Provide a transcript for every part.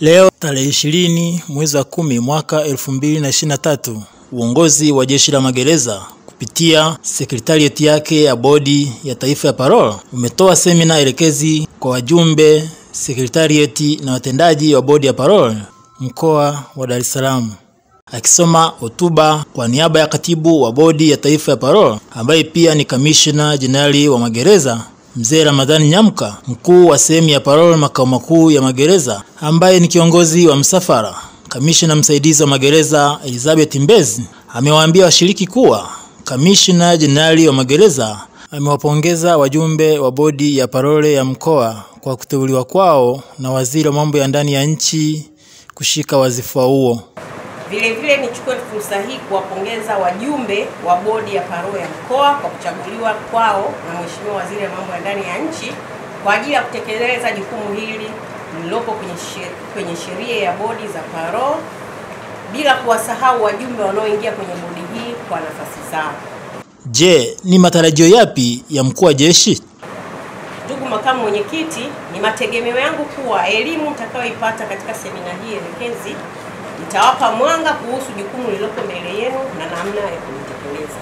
Leo tarehe ishirini mwezi wa kumi mwaka elfu mbili na ishirini na tatu uongozi wa jeshi la magereza kupitia sekretarieti yake ya bodi ya taifa ya parole umetoa semina elekezi kwa wajumbe sekretarieti na watendaji wa bodi ya parole mkoa wa Dar es Salaam. Akisoma hotuba kwa niaba ya katibu wa bodi ya taifa ya parole ambaye pia ni kamishna jenerali wa magereza Mzee Ramadhani Nyamka, mkuu wa sehemu ya parole makao makuu ya magereza, ambaye ni kiongozi wa msafara, kamishna msaidizi wa magereza Elizabeth Mbezi amewaambia washiriki kuwa kamishna jenerali wa magereza amewapongeza wajumbe wa bodi ya parole ya mkoa kwa kuteuliwa kwao na waziri wa mambo ya ndani ya nchi kushika wadhifa huo. Vile vile nichukue fursa hii kuwapongeza wajumbe wa bodi ya parole ya mkoa kwa kuchaguliwa kwao na Mheshimiwa Waziri wa Mambo ya Ndani ya Nchi kwa ajili ya kutekeleza jukumu hili lililopo kwenye she- kwenye sheria ya bodi za parole, bila kuwasahau wajumbe wanaoingia kwenye bodi hii kwa nafasi zao. Je, ni matarajio yapi ya mkuu wa jeshi? Ndugu makamu mwenyekiti, ni mategemeo yangu kuwa elimu mtakayoipata katika semina hii elekezi itawapa mwanga kuhusu jukumu lililopo mbele yenu na namna ya kulitekeleza.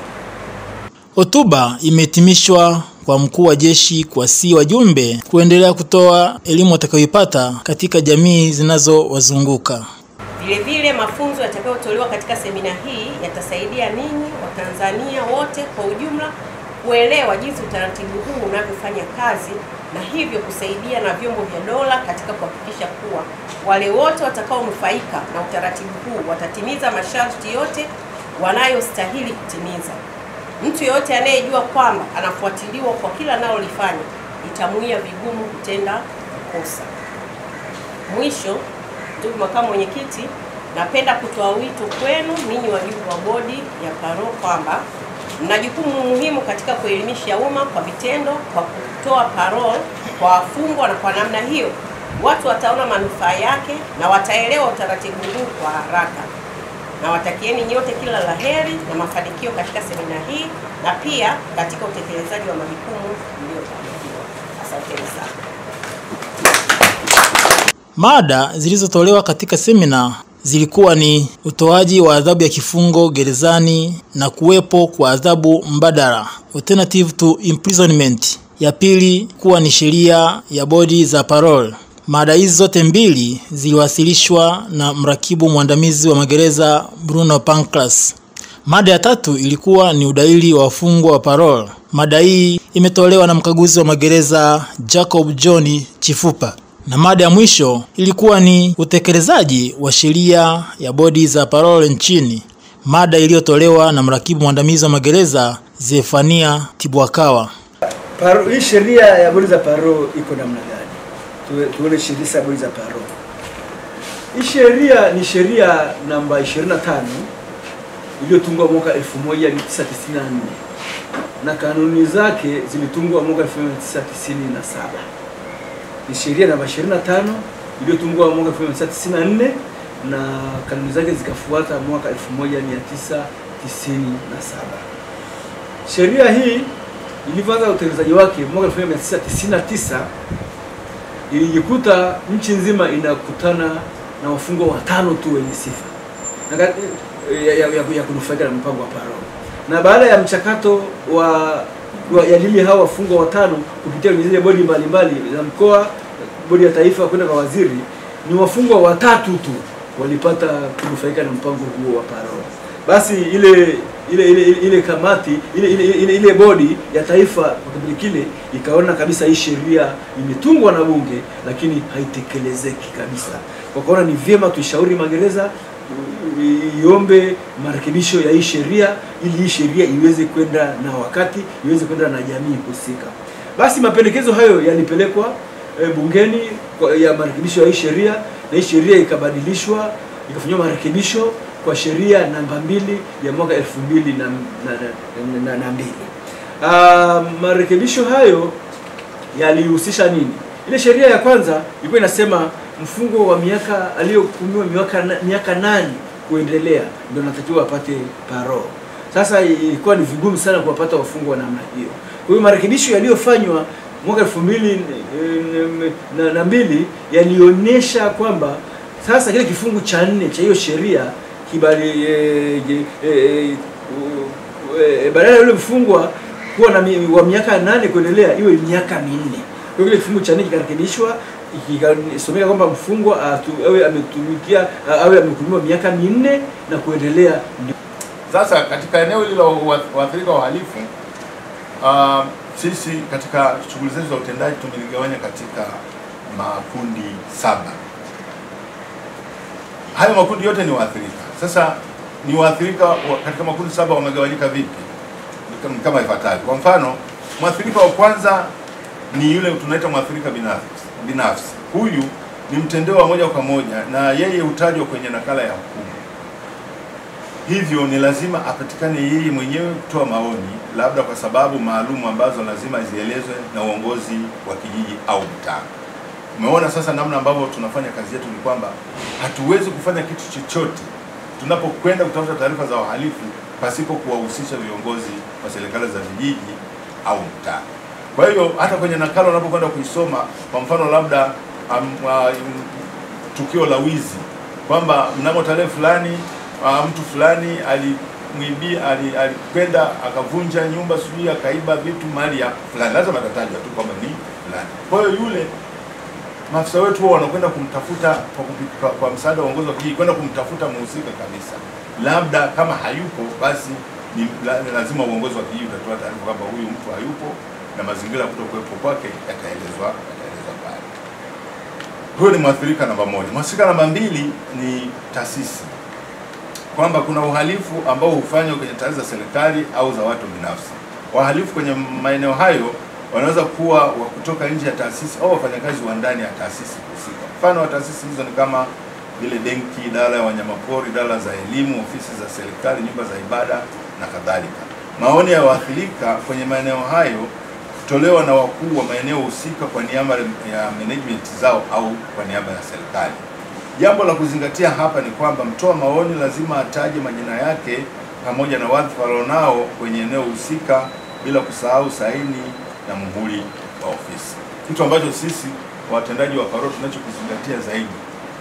Hotuba imehitimishwa kwa mkuu wa jeshi kuwasihi wajumbe kuendelea kutoa elimu watakayoipata katika jamii zinazowazunguka. Vile vile mafunzo yatakayotolewa katika semina hii yatasaidia ninyi Watanzania wote kwa ujumla kuelewa jinsi utaratibu huu unavyofanya kazi na hivyo kusaidia na vyombo vya dola katika kuhakikisha kuwa wale wote watakaonufaika na utaratibu huu watatimiza masharti yote wanayostahili kutimiza. Mtu yeyote anayejua kwamba anafuatiliwa kwa kila analolifanya itamuia vigumu kutenda kosa. Mwisho, ndugu makamu mwenyekiti, napenda kutoa wito kwenu ninyi wajumbe wa bodi ya parole kwamba mna jukumu muhimu katika kuelimisha umma kwa vitendo kwa kutoa parole kwa wafungwa, na kwa namna hiyo watu wataona manufaa yake na wataelewa utaratibu huu kwa haraka. Nawatakieni nyote kila la heri na mafanikio katika semina hii na pia katika utekelezaji wa majukumu mliyokabidhiwa. Asanteni sana. Mada zilizotolewa katika semina zilikuwa ni utoaji wa adhabu ya kifungo gerezani na kuwepo kwa adhabu mbadala alternative to imprisonment. Ya pili kuwa ni sheria ya bodi za parole. Mada hizi zote mbili ziliwasilishwa na mrakibu mwandamizi wa magereza Bruno Pancras. Mada ya tatu ilikuwa ni udaili wa wafungwa wa parole. Mada hii imetolewa na mkaguzi wa magereza Jacob John Chifupa. Na mada ya mwisho ilikuwa ni utekelezaji wa sheria ya bodi za parole nchini, mada iliyotolewa na mrakibu mwandamizi wa magereza Zefania Tibwakawa. Paro, hii sheria ya bodi za paro iko namna gani? Tuwe- Tuone sheria za bodi za paro. Hii sheria ni sheria namba 25 iliyotungwa mwaka 1994 na kanuni zake zilitungwa mwaka 1997. Ni sheria namba 25 iliyotungwa mwaka 1994 na kanuni zake zikafuata mwaka 1997. Sheria hii ilivyoanza utekelezaji wake mwaka 1999 ilijikuta nchi nzima inakutana na wafungwa watano tu wenye sifa na ka- ya, ya, ya, ya kunufaika na mpango wa parole. Na baada ya mchakato wa wa yadili hao wafungwa watano kupitia kwenye zile bodi mbalimbali za mkoa, bodi ya taifa kwenda kwa waziri, ni wafungwa watatu tu walipata kunufaika na mpango huo wa parole. Basi ile ile ile, ile, ile kamati ile, ile, ile, ile bodi ya taifa kwa kipindi kile ikaona kabisa hii sheria imetungwa na bunge lakini haitekelezeki kabisa. Kwa kuona ni vyema tuishauri magereza i- iombe marekebisho ya hii sheria ili hii sheria iweze kwenda na wakati, iweze kwenda na jamii husika. Basi mapendekezo hayo yalipelekwa e, bungeni kwa, ya marekebisho ya hii sheria na hii sheria ikabadilishwa ikafanyiwa marekebisho kwa sheria namba mbili ya mwaka elfu mbili na, na, na, na, na mbili. Ah, marekebisho hayo yalihusisha nini? Ile sheria ya kwanza ilikuwa inasema mfungo wa miaka aliyohukumiwa miaka, na- miaka nane kuendelea ndio anatakiwa apate parole. Sasa ilikuwa ni vigumu sana kuwapata wafungwa wa namna hiyo. Kwa hiyo marekebisho yaliyofanywa mwaka elfu mbili na, na mbili yalionyesha kwamba Sasa kile kifungu cha nne cha hiyo sheria kibali e, e, e, e, badala ya yule mfungwa kuwa na mi, wa miaka nane kuendelea iwe miaka minne. Kwa hiyo kile kifungu cha nne kikarekebishwa ikisomeka kwamba mfungwa atu- awe ametumikia awe amehukumiwa miaka minne na kuendelea ndio Sasa katika eneo hili la wa- waathirika wa uhalifu uh, sisi katika shughuli zetu za utendaji tumeligawanya katika makundi saba. Hayo makundi yote ni waathirika. Sasa ni waathirika wa, katika makundi saba wamegawanyika vipi? Ni kama- ni kama ifuatavyo. Kwa mfano, mwathirika wa kwanza ni yule tunaita mwathirika binafsi. Binafsi huyu ni mtendewa moja kwa moja na yeye hutajwa kwenye nakala ya hukumu hivyo ni lazima apatikane yeye mwenyewe kutoa maoni, labda kwa sababu maalum ambazo lazima zielezwe na uongozi wa kijiji au mtaa. Umeona sasa namna ambavyo tunafanya kazi yetu, ni kwamba hatuwezi kufanya kitu chochote tunapokwenda kutafuta taarifa za wahalifu pasipo kuwahusisha viongozi wa serikali za vijiji au mtaa. Kwa hiyo hata kwenye nakala unapokwenda kuisoma, kwa mfano labda um, uh, tukio la wizi kwamba mnamo tarehe fulani uh, mtu fulani alimwibia ali- alikwenda akavunja nyumba sijui akaiba vitu mali ya fulani, lazima atatajwa tu kwamba ni fulani. Kwa hiyo yule maafisa wetu huwa wanakwenda kumtafuta kwa, kupi- kwa, kwa msaada wa uongozi wa kijiji kwenda kumtafuta mhusika kabisa, labda kama hayupo basi ni la- lazima uongozi wa kijiji utatoa taarifa kwamba huyu mtu hayupo na mazingira ya kutokuwepo kwake yataelezwa yataelezwa pale. Huyo ni mwathirika namba moja. Mwathirika namba mbili ni taasisi, kwamba kuna uhalifu ambao hufanywa kwenye taasisi za serikali au za watu binafsi. Wahalifu kwenye maeneo hayo wanaweza kuwa wa kutoka nje ya taasisi au wafanyakazi wa ndani ya taasisi husika. Mfano wa taasisi hizo ni kama vile benki, idara ya wanyamapori, idara za elimu, ofisi za serikali, nyumba za ibada na kadhalika. Maoni ya waathirika kwenye maeneo hayo kutolewa na wakuu wa maeneo husika kwa niaba ya management zao au kwa niaba ya serikali. Jambo la kuzingatia hapa ni kwamba mtoa maoni lazima ataje majina yake pamoja na wadhifa alionao kwenye eneo husika bila kusahau saini na muhuri wa ofisi, kitu ambacho sisi watendaji wa parole tunachokizingatia zaidi.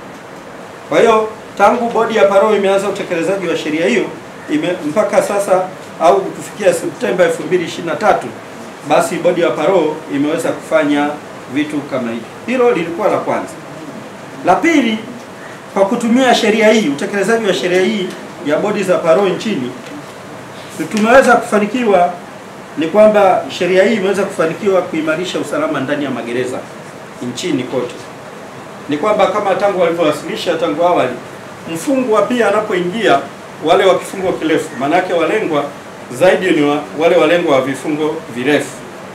Kwa hiyo tangu bodi ya parole imeanza utekelezaji wa sheria hiyo ime, mpaka sasa au kufikia Septemba 2023 basi bodi ya parole imeweza kufanya vitu kama hivi. Hilo lilikuwa la kwanza. La pili, kwa kutumia sheria hii, utekelezaji wa sheria hii ya bodi za parole nchini, tumeweza kufanikiwa ni kwamba sheria hii imeweza kufanikiwa kuimarisha usalama ndani ya magereza nchini kote ni kwamba kama tangu walivyowasilisha tangu awali, mfungwa pia anapoingia, wale wa kifungo kirefu, maanake walengwa zaidi ni wa, wale walengwa wa vifungo virefu.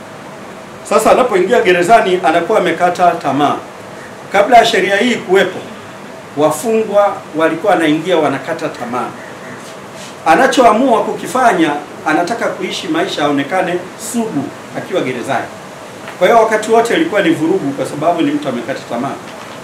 Sasa anapoingia gerezani anakuwa amekata tamaa. Kabla ya sheria hii kuwepo, wafungwa walikuwa wanaingia wanakata tamaa. Anachoamua kukifanya, anataka kuishi maisha aonekane sugu akiwa gerezani. Kwa hiyo wakati wote ilikuwa ni vurugu, kwa sababu ni mtu amekata tamaa.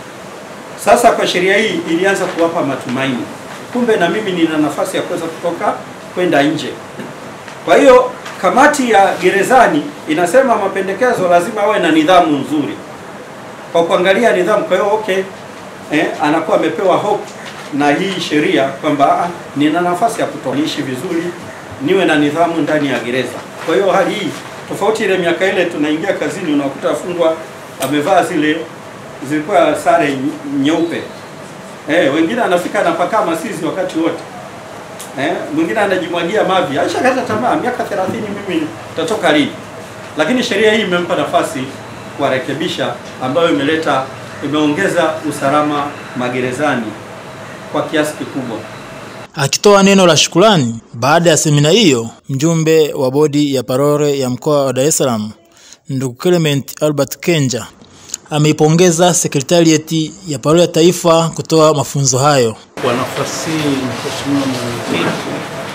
Sasa kwa sheria hii ilianza kuwapa matumaini, kumbe na mimi nina nafasi ya kuweza kutoka kwenda nje. Kwa hiyo kamati ya gerezani inasema mapendekezo lazima awe na nidhamu nzuri, kwa kuangalia nidhamu. Kwa hiyo okay, eh, anakuwa amepewa hope na hii sheria kwamba ah, nina nafasi ya kutoka niishi vizuri, niwe na nidhamu ndani ya gereza. Kwa hiyo hali hii tofauti ile miaka ile tunaingia kazini, unakuta afungwa amevaa zile zilikuwa sare ny- nyeupe eh, wengine anafika anapakaa masizi wakati wote eh, mwingine anajimwagia mavi, aishakata tamaa, miaka 30 mimi nitatoka lini? Lakini sheria hii imempa nafasi kuwarekebisha, ambayo imeleta imeongeza usalama magerezani kwa kiasi kikubwa. Akitoa neno la shukrani baada ya semina hiyo, mjumbe wa bodi ya parole ya mkoa wa Dar es Salaam ndugu Clement Albert Kenja ameipongeza sekretarieti ya parole ya taifa kutoa mafunzo hayo. Kwa nafasi hii Mheshimiwa Mwenyekiti,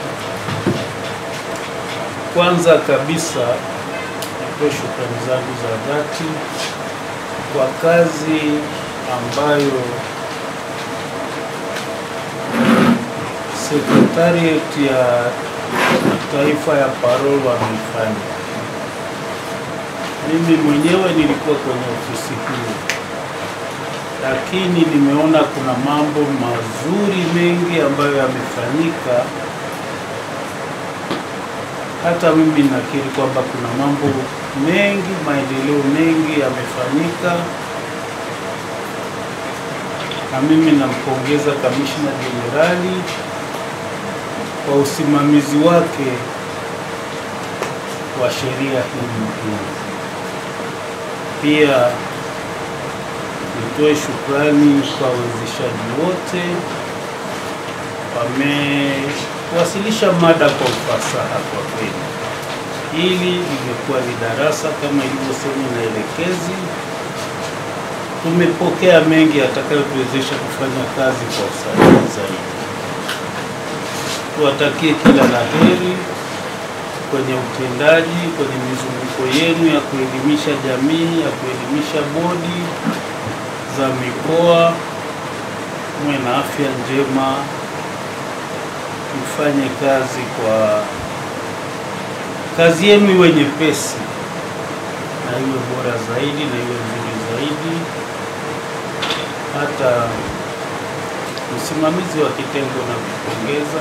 kwanza kabisa nitoe shukrani zangu za dhati kwa kazi ambayo sekretarieti ya taifa ya parole wameifanya. Mimi mwenyewe nilikuwa kwenye ofisi hiyo lakini nimeona kuna mambo mazuri mengi ambayo yamefanyika. Hata mimi nakiri kwamba kuna mambo mengi, maendeleo mengi yamefanyika, na mimi nampongeza kamishna jenerali kwa usimamizi wake wa sheria hii muhimu. Pia nitoe shukrani kwa wawezeshaji wote, wamewasilisha mada kwa ufasaha. Kwa kweli, hili limekuwa ni darasa kama ilivyosema inaelekezi. Tumepokea mengi yatakayotuwezesha kufanya kazi kwa usahihi zaidi. Tuwatakie kila la heri kwenye utendaji, kwenye mizunguko yenu ya kuelimisha jamii, ya kuelimisha bodi za mikoa. Mwe na afya njema, mfanye kazi kwa kazi yenu iwe nyepesi na iwe bora zaidi na iwe nzuri zaidi. Hata msimamizi wa kitengo na kupongeza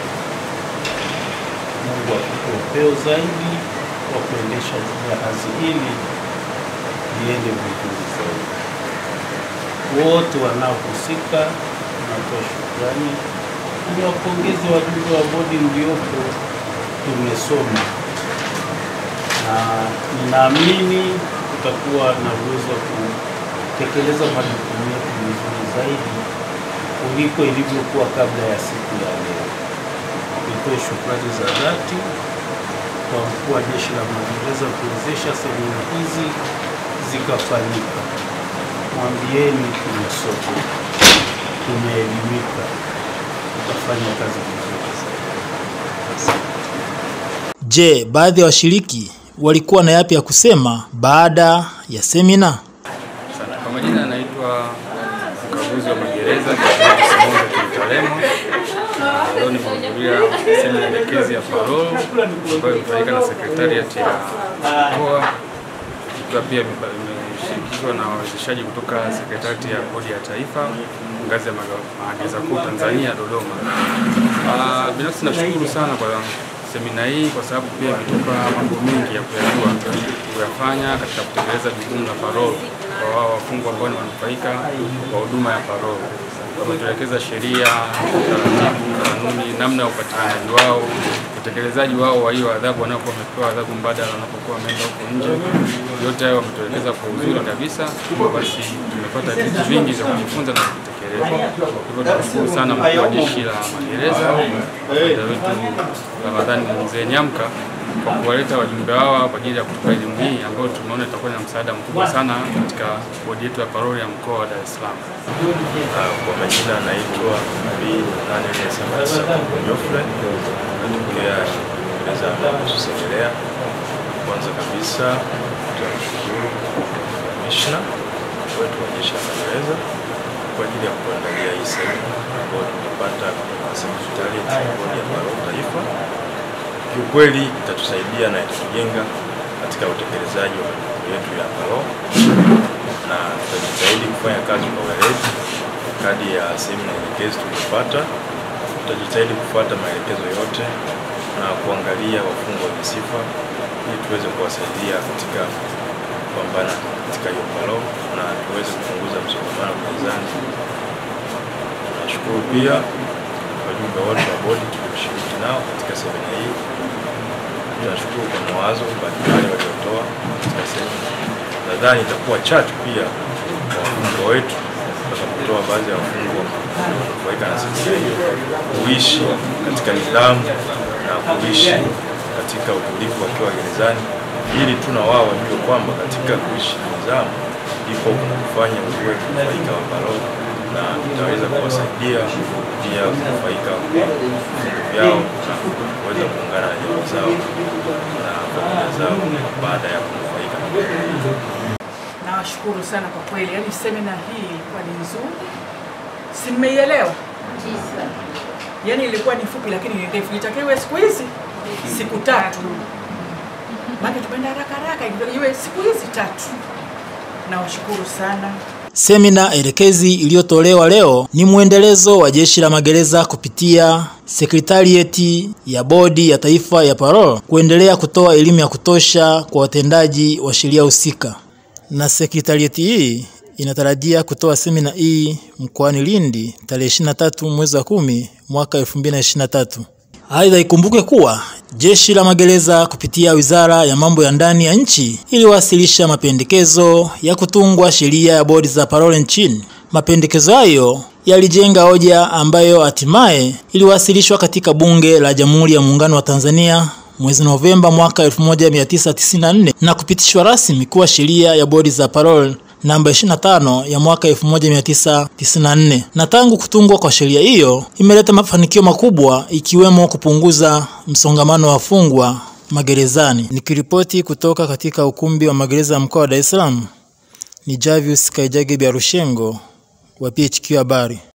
Mungu akupe upeo zaidi wa kuendesha jahazi hili liende vizuri zaidi. Wote wanaohusika natoa shukrani, ni wapongezi wajumbe wa bodi mliopo. Tumesoma na ninaamini tutakuwa na uwezo wa kutekeleza majukumu yetu vizuri zaidi kuliko ilivyokuwa kabla ya siku ya leo. Nitoe shukrani za dhati kwa mkuu wa Jeshi la Magereza kuwezesha semina hizi zikafanyika. Mwambieni tumesoma, tumeelimika, tutafanya kazi vizuri zaidi. Je, baadhi ya washiriki walikuwa na yapi ya kusema baada ya semina? Sana. Kwa majina anaitwa mkaguzi wa magereza Simongo Kimtalemo. Na Leo nimehudhuria semina elekezi ya parole ambayo imefanyika na sekretariat ya mkoa ikiwa pia imeba- imeshirikishwa na wawezeshaji kutoka sekretariat ya bodi ya taifa ngazi ya maga- magereza kuu Tanzania Dodoma. Ah, Binafsi nashukuru sana kwa semina hii kwa sababu pia imetoka mambo mengi ya kuyajua kuyafanya katika kutekeleza jukumu la parole kwa wao wafungwa ambao ni wanufaika wa huduma ya parole. Wametuelekeza sheria, taratibu, kanuni, namna ya upatikanaji wao, utekelezaji wao wa hiyo adhabu wanapokuwa wamepewa adhabu mbadala wanapokuwa wameenda huko nje. Yote hayo wametuelekeza kwa uzuri kabisa. Hivyo basi tumepata vitu vingi vya kujifunza na kutekeleza. Hivyo tunashukuru sana mkuu wa jeshi la magereza kamanda wetu Ramadhani Mzee Nyamka kwa kuwaleta wajumbe hawa kwa ajili ya kutupa elimu hii ambayo tumeona itakuwa na msaada mkubwa sana katika bodi yetu ya parole ya mkoa wa Dar es Salaam. Ah, Kwa majina anaitwa Nabii Daniel Samasa Jofre, natokea gereza la Segerea. Kwanza kabisa tunamshukuru kamishna wetu wa jeshi la magereza kwa ajili ya kuandalia hii semina ambayo tumepata kutoka sekretariat ya bodi ya parole taifa. Kiukweli itatusaidia na itatujenga katika utekelezaji wa majukumu yetu ya parole na tutajitahidi kufanya kazi kwa weledi kadi ya semina elekezi tuliyopata. Tutajitahidi kufuata maelekezo yote na kuangalia wafungwa wenye sifa ili tuweze kuwasaidia katika kupambana katika hiyo palo na tuweze kupunguza msongamano gerezani. Tunashukuru pia wajumbe wote wa bodi tulioshiriki nao katika semina hii. Tunashukuru kwa mawazo mbalimbali waliotoa katika semina. Nadhani itakuwa chachu pia kwa wafungwa wetu tutakapotoa baadhi ya wafungwa kuweka na semina hiyo kuishi katika nidhamu na kuishi katika utulivu wakiwa gerezani, ili tu na wao wajue kwamba katika kuishi na nidhamu ndipo kuna kufanya uwe mnufaika wa parole na itaweza kuwasaidia pia kunufaika kwa vifungo vyao na kuweza kuungana na jamii zao na familia zao baada ya kunufaika na parole. Nawashukuru sana kwa kweli, yaani semina hii ilikuwa ni nzuri, si mmeielewa? Yaani ilikuwa ni fupi lakini ni ndefu, itakiwe siku hizi siku tatu, maana tumeenda haraka haraka, ilitakiwa iwe siku hizi tatu. Nawashukuru sana. Semina elekezi iliyotolewa leo ni mwendelezo wa Jeshi la Magereza kupitia sekretarieti ya Bodi ya Taifa ya Parole kuendelea kutoa elimu ya kutosha kwa watendaji wa sheria husika, na sekretarieti hii inatarajia kutoa semina hii mkoani Lindi tarehe 23 mwezi wa kumi mwaka 2023. Aidha, ikumbuke kuwa Jeshi la Magereza kupitia Wizara ya Mambo ya Ndani ya nchi iliwasilisha mapendekezo ya kutungwa sheria ya bodi za parole nchini. Mapendekezo hayo yalijenga hoja ambayo hatimaye iliwasilishwa katika Bunge la Jamhuri ya Muungano wa Tanzania mwezi Novemba mwaka 1994 na kupitishwa rasmi kuwa sheria ya bodi za parole namba 25 ya mwaka 1994. Na tangu kutungwa kwa sheria hiyo imeleta mafanikio makubwa ikiwemo kupunguza msongamano wa wafungwa magerezani. Nikiripoti kutoka katika ukumbi wa magereza ya mkoa wa Dar es Salaam ni Javius Kaijage Biarushengo wa PHQ Habari.